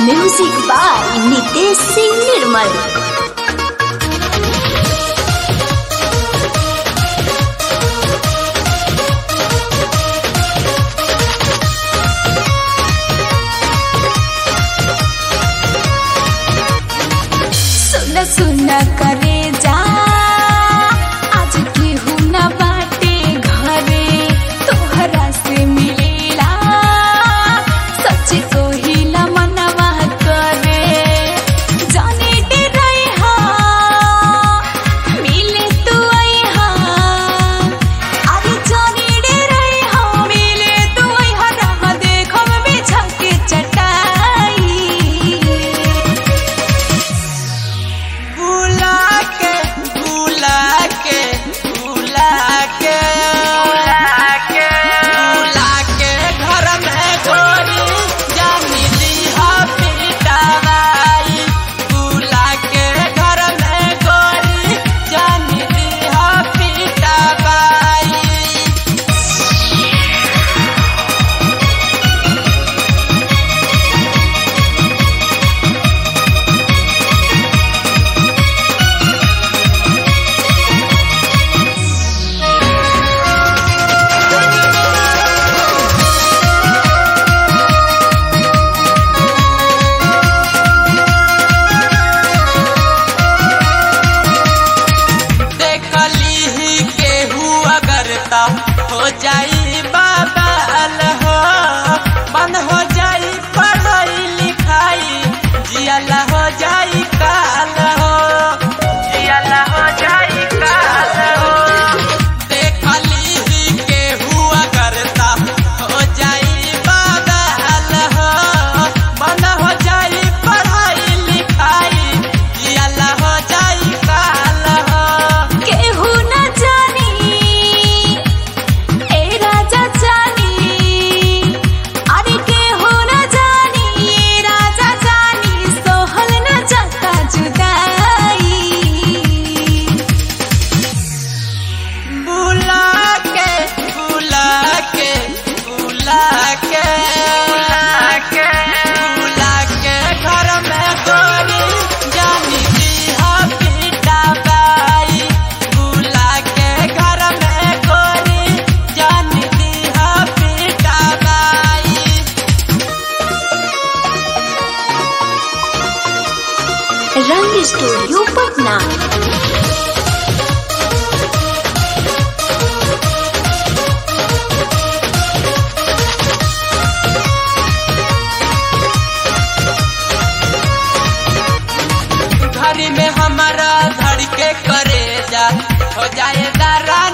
music by Nitesh Singh Nirmal सुन सुन करे जा आज केहू न बाटे घरे तोहरा से मिलेला सच कोहिला मनवा करे जाने डराई हा मिले तू आई हा अरे जाने डराई हा मिले तू आई हा रह देखम बिछा के चटाई बुला के बुला के बुला के बुला के बुला के घर में गोरी जानी लीहा पिटावाई बुला के घर में गोरी जानी लीहा पिटावाई देखली ही केहू अगर ता हो जाई बाबाल हो बंद हो जाई पढ़ाई लिखाई जियाला हो जाई काल हो जियाला हो जाई काल हो देखली ही केहू अगर ता हो जाई बाबाल हो बंद हो जाई पढ़ाई लिखाई जियाला हो जाई काल हो केहू न जानी ए राजा जानी अरे केहू न जानी ए राजा जानी सोहल न जाता जुदाई बुला के बुला के बुला के बुला के बुला के घर में गोरी जानी दीहा पीटा बाई बुला के घर में गोरी जानी दीहा पीटा बाई रंग स्टूडियो पटना घरी में हमारा धड़ के करे जा हो जाए दारा